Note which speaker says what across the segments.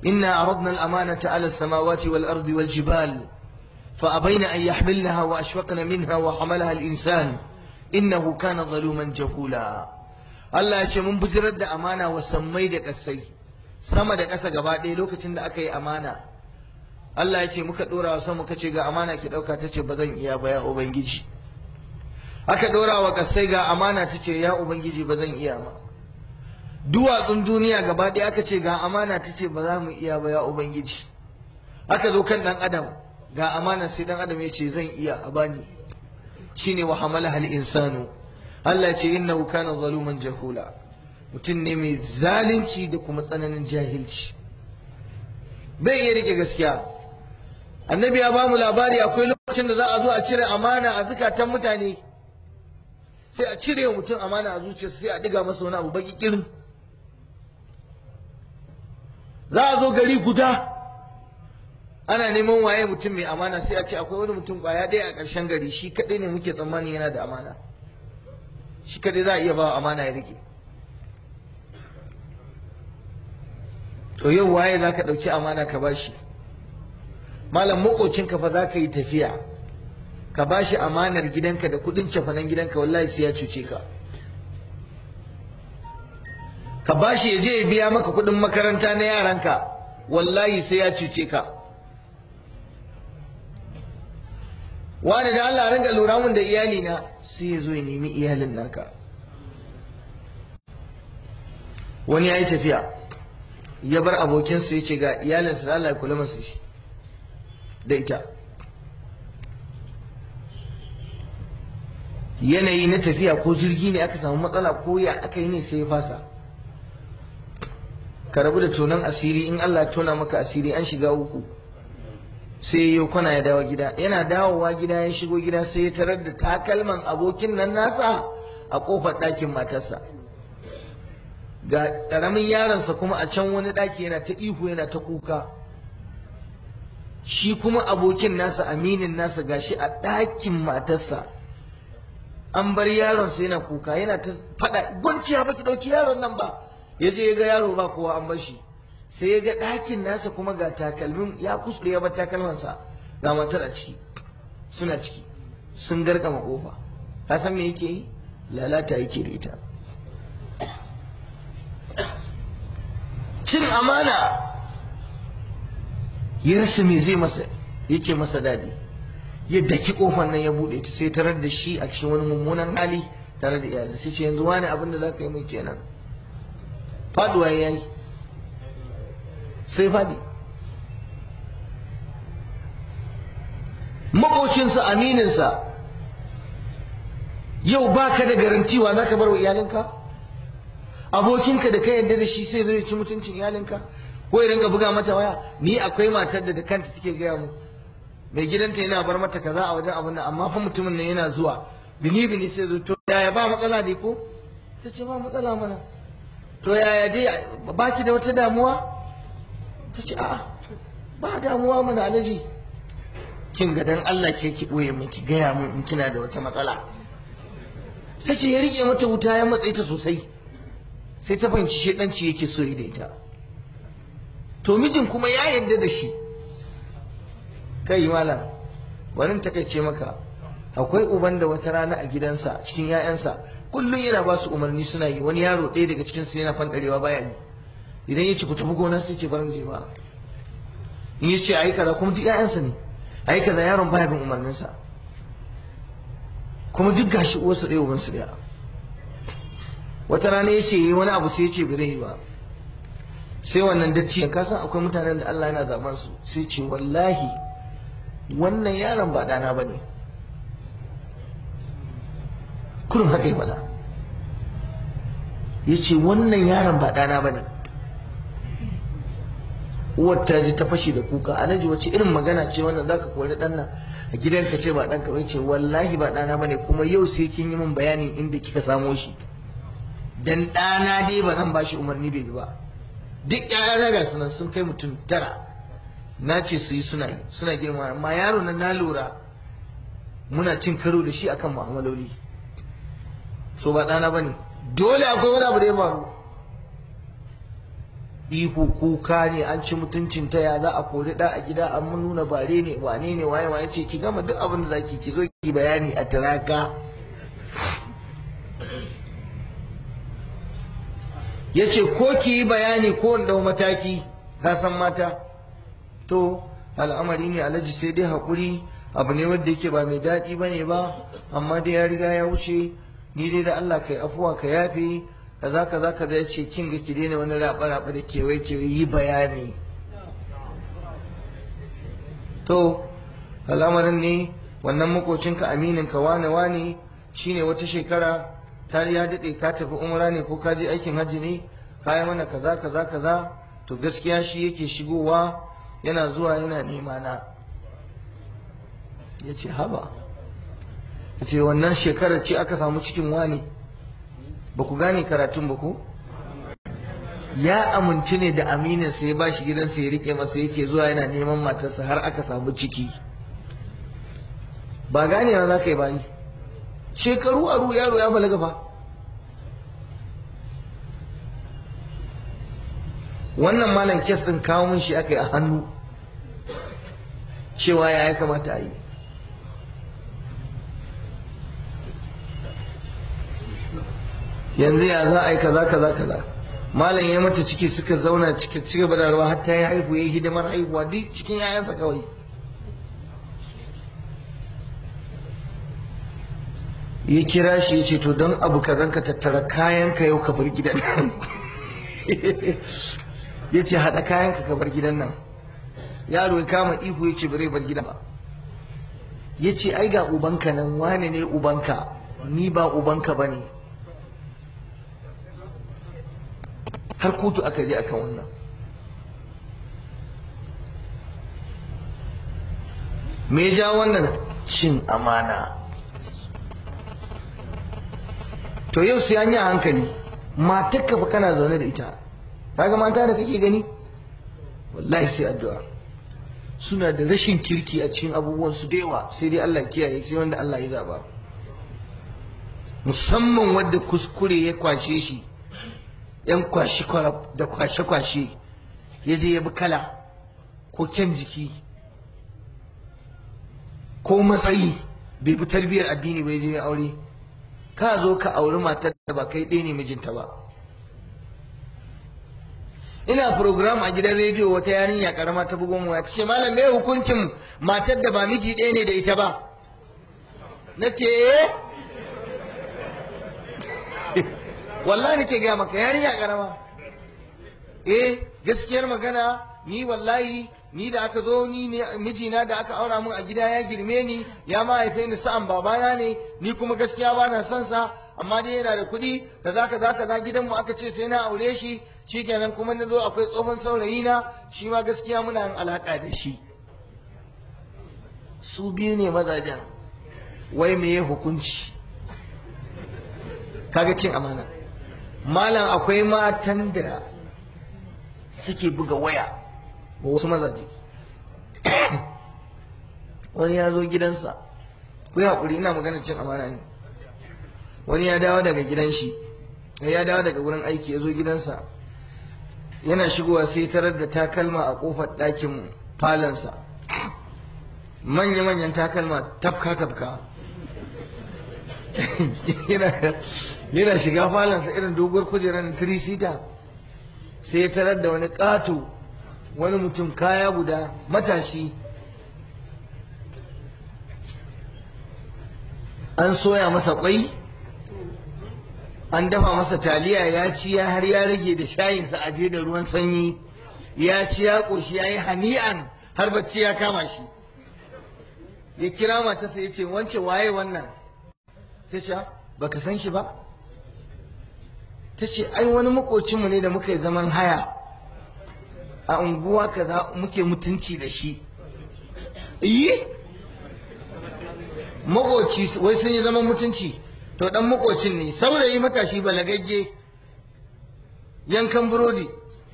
Speaker 1: inna aradna al-amanata ala as-samawati wal ardi wal jibal fa abayna an yahmilnaha wa ashfaqna minha wa hamalaha al-insan innahu kana zaluman jahula Allah ya ce mun bijirar da amana wa sammai da kasai sama da ƙasa gaba ɗaya lokacin da aka yi amana Allah ya ce muka ɗora wa sama muka ce ga amana ki ɗauka ta ce ba zan iya ba ya ubangiji aka ɗora wa ƙasai ga amana ta ce ya ubangiji ba zan iya ba duwatsun duniya gaba ɗaya aka ce ga amana ta ce ba za mu iya ba ya ubangiji aka zo kan ɗan adam ga amana sai ɗan adam ya ce zan iya a bani shine wa hamala hal insanu Allah ya ce innahu kana zaluman jahula mutum ne mai zalunci da kuma tsananin jahilci bai iya rike gaskiya annabi ya bamu labari akwai lokacin da za a zo a cire amana a zukatan mutane sai a cire mutum amana a zuciyarsa sai a diga masa wani abu baki kirin za a zo gari guda ana neman waye mutum mai amana sai a ce akwai wani mutum kwaya ɗaya a ƙarshen gari shi kaɗai ne muke tsammani yana da amana shi kaɗai za a iya ba amana ya rike to yau waye za ka ɗauki amana ka bashi malam makocinka fa za ka yi tafiya ka bashi amanar gidanka da kuɗin cefanen gidanka wallahi sai ya cuce ka ka bashi ya je ya biya maka kuɗin makaranta na yaranka wallahi sai ya cuce ka wani da Allah ringa lura mun da iyali na sai ya zo ya nemi iyalin naka wani ya yi tafiya ya bar abokinsa ya ce ga iyalinsa da Allah ya kula masa shi da ita yanayi na tafiya ko jirgi ne aka samu matsala ko ya aka yi ne sai ya fasa ka rabu da tonon asiri in Allah ya tona maka asiri an shiga uku sai ya kwana ya dawo gida yana dawowa gida ya shigo gida sai ya tarar da takalman abokin nan nasa a kofar ɗakin matarsa ga ƙaramin yaronsa kuma a can wani ɗaki yana ta ihu yana ta kuka shi kuma abokin nasa aminin nasa gashi a ɗakin matarsa an bar yaronsa yana kuka yana ta faɗa gwanciya ba ki ɗauki yaron nan ba ya je ya ga yaro ba kowa an bar shi sai ya ga ɗakin nasa kuma ga takalmin ya kuskure ya bar takalmansa ga matar a ciki suna ciki sun garkama kofa ka san me yake yi lalata yake da ita cin amana ya rasa me zai masa yake masa daɗi ya daki kofar nan ya buɗe ta sai tarar da shi a cikin wani mummunan hali tare da iyalin sai ce yanzu wani abin da za ka yi mai kenan faduwa ya yi sai fadi makocinsa amininsa yau baka da garantiwa za ka bar wa iyalinka abokinka da ka yarda da shi sai zai ci mutuncin iyalinka ko ya rinka buga mata waya ni akwai matar da da kanta take gaya mu mai gidanta yana bar mata kaza a wajen abin nan amma fa mutumin nan yana zuwa bini bini sai zo to yaya ba matsala dai ko ta ce ba matsala mana to yaya dai baki da wata damuwa ta ce a'a ba damuwa mana alaji kin ga dan Allah ke ki boye min ki gaya min in kina da wata matsala ta ce ya rike mata wuta ya matsayi ta sosai sai ta fahimci shedanci yake so da ita to mijin kuma ya yarda da shi kai malam bari takaice maka akwai uban da wata rana a gidansa cikin 'ya'yansa kullum yana ba su umarni suna yi wani yaro ɗaya daga cikin su yana fanɗarewa baya yi idan ya ce ku tafi gona sai ce barin je ba in ya ce ayi kaza kuma duk 'ya'yansa ne ayi kaza yaron baya bin umarninsa kuma duk gashi uwarsu ɗaya ubansu ɗaya wata rana ya ce yi wani abu sai ya ce bai yi ba sai wannan datti ka san akwai mutanen da Allah yana zaben su sai ce wallahi wannan yaron ba ɗana ba ne kurin haka yi faɗa ya ce wannan yaron ba ɗana ba ne uwar ta ji ta fashe da kuka alhaji wace irin magana ce wannan zaka kori ɗan nan a gidanka ce ba ɗanka ba ce wallahi ba ɗana ba ne kuma yau sai kin yi min bayanin inda kika samo shi dan ɗana dai ba zan ba shi umarni bai bi ba duk ƴaƴana ga sunan sun kai mutum tara na ce su yi suna yi suna girma amma yaro na na lura muna cin karo da shi akan mu'amaloli so ba ɗana ba ne dole akwai wani abu da ya faru ihu kuka ne an ci mutuncin ta ya za a kori da a gida an mun nuna bare ne wane ne waye waye ce ki gama duk abin da zaki ki zo ki bayani a tiraka yace ko ki yi bayani ko in dau mataki ka san mata to al'amari ne alhaji sai dai haƙuri abu ne wanda yake ba mai daɗi ba ne ba amma dai ya riga ya wuce ni dai da Allah kai afuwa ka yafe kaza kaza kaza ya ce kin ga ki daina wani raba raba da kewaye kewaye yi bayani to al'amarin ne wannan makocinka aminin ka wane wane shine wata shekara ta ya daɗe ka tafi umra ne ko ka je aikin hajji ne ka yi mana kaza kaza kaza to gaskiya shi yake shigowa yana zuwa yana nema na ya ce haba ya ce wannan shekarar ce aka samu cikin wani ba ku gane karatun ba ku ya amince ne da aminin sai ya bashi gidansa ya rike masa yake zuwa yana neman matarsa har aka samu ciki ba ganewa za ka yi bayi shekaru aru yaro ya balaga fa wannan malam kes din kawo min shi aka yi a hannu cewa ya ya kamata a yi yanzu ya za a yi kaza kaza kaza malam ya mata ciki suka zauna ci gaba da rawa har ta yi haihu ya yi hidimar haihuwa duk cikin 'ya'yansa kawai ya kira shi ya ce to don abu ka zanka tattara kayanka yau ka bar gidan nan ya ce haɗa kayanka ka bar gidan nan yaro ya kama ihu ya ce bare bar gidan ba ya ce ai ga ubanka nan wane ne ubanka ni ba ubanka ba ne har kotu aka je akan wannan me ja wannan cin amana to yau sai an yi a hankali matakka fa kana zaune da ita kaga mata da kake gani wallahi sai addu'a suna da rashin kirki a cikin abubuwan su da yawa sai dai Allah kiyaye sai wanda Allah ya zaba musamman wanda kuskure ya kwashe shi yan kwashi da kwashe-kwashe ya je ya bi kala ko kyan jiki ko matsayi bai bi tarbiyyar addini bai je ya aure ka zo ka auri matar da ba kai ɗaya ne mijinta ba ina program a gidan rediyo wata yarinya karama ta bugon waya ta ce malam me hukuncin matar da ba miji ɗaya ne da ita ba na ce wallahi nake gaya maka yarinya karama eh gaskiyar magana ni wallahi ni da aka zo ni ne mijina da aka aura mun a gida ya girme ni ya mahaife ni sa'an babana ne ni kuma gaskiya ba na son sa amma dai yana da kuɗi da zaka zaka za gidan mu aka ce sai na aure shi shikenan kuma na zo akwai tsohon saurayi na shi ma gaskiya muna yin alaka da shi su biyu ne mazajen wai meye hukunci kaga cin amana malam akwai matan da suke buga waya wasu mazaje wani ya zo gidansa ku yi haƙuri ina magana cin amana ne wani ya dawo daga gidan shi ya dawo daga wurin aiki ya zo gidansa yana shigowa sai tarar da takalma a ƙofar ɗakin falonsa manya-manyan takalma tafka-tafka yana shiga falonsa irin doguwar kujerar tirisita sai ya tarar da wani ƙato wani mutum kaya guda matashi an soya masa kwai an dafa masa taliya ya ci ya har ya rage da shayinsa a je da ruwan sanyi ya ci ya ƙoshi ya yi hani'an har bacci ya kama shi ya kira matarsa ya ce wance waye wannan ta ce baka san shi ba ta ce ai wani makocinmu ne da muka yi zaman haya a unguwa kaza muke mutunci da shi yi makoci wai sun yi zaman mutunci to dan makocin ne saurayi matashi balagagge yankan burodi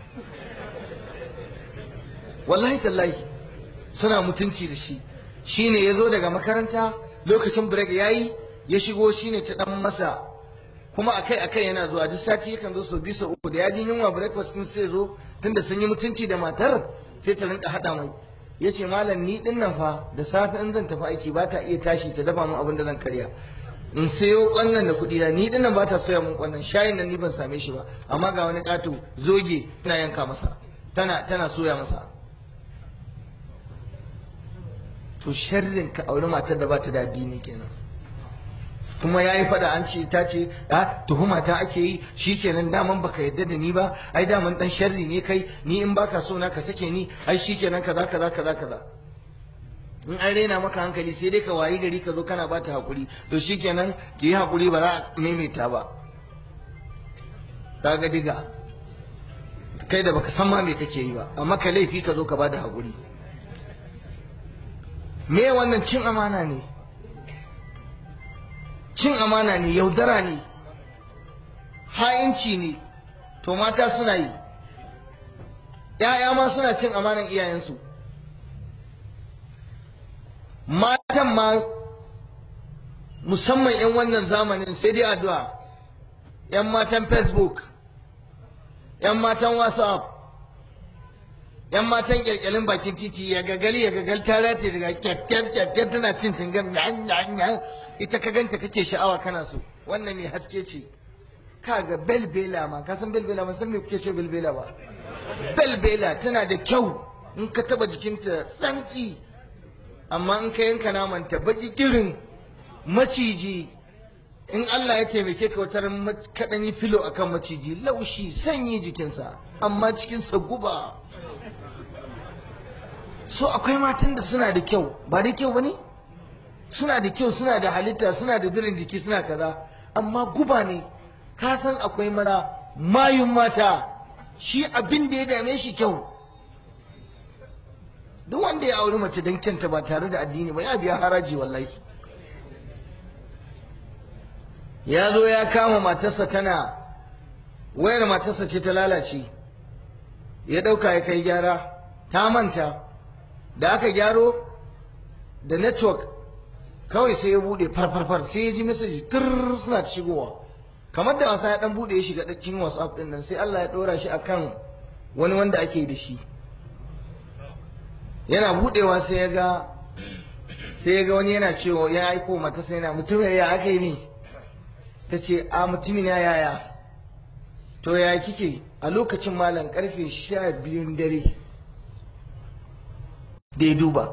Speaker 1: wallahi tallahi suna mutunci da shi shine ya zo daga makaranta lokacin break ya yi ya shigo shine ta dan masa kuma akai akai yana zuwa duk sati yakan zo sau biyu sau uku da ya ji yunwa breakfast din sai zo tunda sun yi mutunci da matar sai ta rinka haɗa mai ya ce malam ni din nan fa da safe in zan tafi aiki ba ta iya tashi ta dafa min abin da zan karya in sayo kwannan da kuɗi na ni din nan ba ta soya min kwannan shayin nan ni ban same shi ba amma ga wani ƙato zoge tana yanka masa tana tana soya masa to sharrin ka auri matar da ba ta da addini kenan kuma ya yi fada an ce ta ce a tuhuma ta ake yi shi kenan daman baka yadda da ni ba ai daman dan sharri ne kai ni in baka so na ka sake ni ai shi kenan kaza kaza kaza kaza in an rena maka hankali sai dai ka wayi gari ka zo kana ba ta hakuri to shi kenan ki yi hakuri ba za a maimaita ba kaga diga kai da baka san ma me kake yi ba amma ka laifi ka zo ka ba da hakuri me wannan cin amana ne cin amana ne yaudara ne ha'inci ne to mata suna yi ‘ya'ya ma suna cin amanan iyayensu matan ma musamman 'yan wannan zamanin sai dai addu'a 'yan matan facebook 'yan matan whatsapp 'yan matan kyalkyalin bakin titi ya gagali ya gagal ta race daga kyakkyar kyakkyar tana cin cingam ita ka ganta kake sha'awa kana so wannan mai haske ce kaga belbela ma ka san belbela ban san me kuke ce belbela ba belbela tana da kyau in ka taba jikinta tsanki amma in ka yanka namanta baki kirin maciji in Allah ya taimake ka wutar kaɗan yi filo akan maciji laushi sanyi jikinsa amma cikinsa guba so akwai matan da suna da kyau ba da kyau ba ne suna da kyau suna da halitta suna da dirin jiki suna kaza amma guba ne ka san akwai mara mayun mata shi abin da ya dame shi kyau duk wanda ya auri mace don kyanta ba tare da addini ba ya biya haraji wallahi ya zo ya kama matarsa tana wayar matarsa ce ta lalace ya ɗauka ya kai gyara ta manta da aka gyaro da network kawai sai ya bude farfarfar sai ya ji message tur suna shigowa kamar da wasa ya dan bude ya shiga cikin whatsapp din nan sai Allah ya dora shi akan wani wanda ake da shi yana budewa sai ya ga sai ya ga wani yana cewa ya aiko mata sai yana mutum ya aka yi ne ta ce a mutumin ya yaya to ya kike a lokacin malam karfe sha biyun dare da ya duba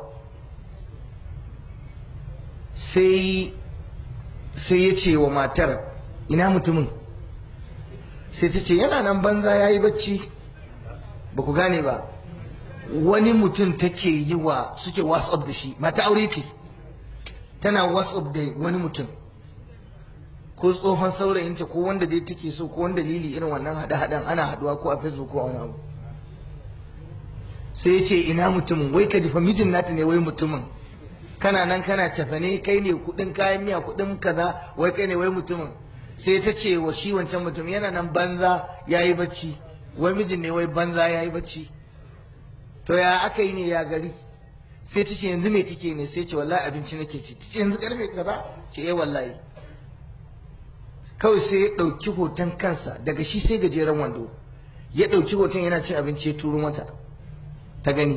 Speaker 1: sai sai ya ce wa matar ina mutumin sai ta ce yana nan banza ya yi bacci ba ku gane ba wani mutum take yi wa suke whatsapp da shi mata aure ce tana whatsapp da wani mutum ko tsohon saurayinta ko wanda dai take so ko wani dalili irin wannan haɗe-haɗen ana haɗuwa ko a facebook ko a wani abu sai ya ce ina mutumin wai ka jifa mijin nata ne wai mutumin kana nan kana cafane kai ne kudin kayan miya kudin kaza wai kai ne wai mutumin sai ta ce wa shi wancan mutum yana nan banza ya yi bacci wai mijin ne wai banza ya yi bacci to ya aka yi ne ya gari sai ta ce yanzu me kike ne sai ce wallahi abinci nake ci ta ce yanzu karfe kaza ce eh wallahi kawai sai ya ɗauki hoton kansa daga shi sai gajeren wando ya ɗauki hoton yana cin abinci ya turo mata ta gani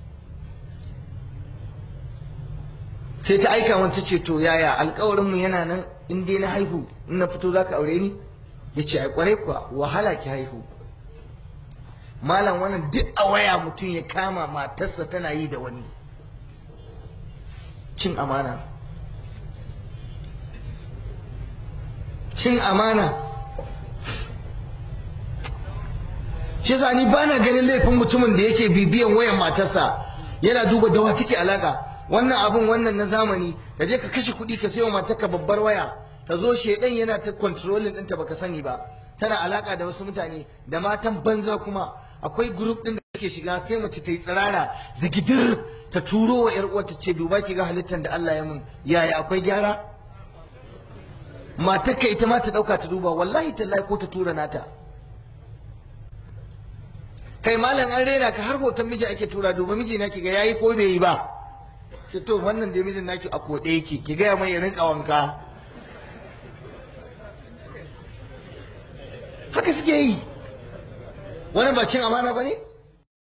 Speaker 1: sai ta aika wanta ce to yaya alkawarinmu yana nan in dai na haihu in na fito za ka aure ni ya ce ai kwarai kuwa wahala ki haihu malam wannan duk a waya mutum ya kama matarsa tana yi da wani cin amana cin amana shi yasa ni bana ganin laifin mutumin da yake bibiyan wayan matarsa yana duba dawa take alaka wannan abun wannan na zamani ka je ka kashe kuɗi ka sayo matarka babbar waya ta zo shedan yana ta controlling ɗinta baka sani ba tana alaka da wasu mutane da matan banza kuma akwai group ɗin da take shiga sai mace ta yi tsirara zigidir ta turo wa yar uwarta ce duba ki ga halittar da Allah ya mun yaya akwai gyara matarka ita ma ta ɗauka ta duba wallahi tallahi ko ta tura nata kai malam an rena ka har hoton miji ake tura duba miji na ki ga yayi ko bai yi ba ce to wannan da mijin naki a koɗe yake ki gaya mai rinka wanka haka suke yi wani ba cin amana ba ne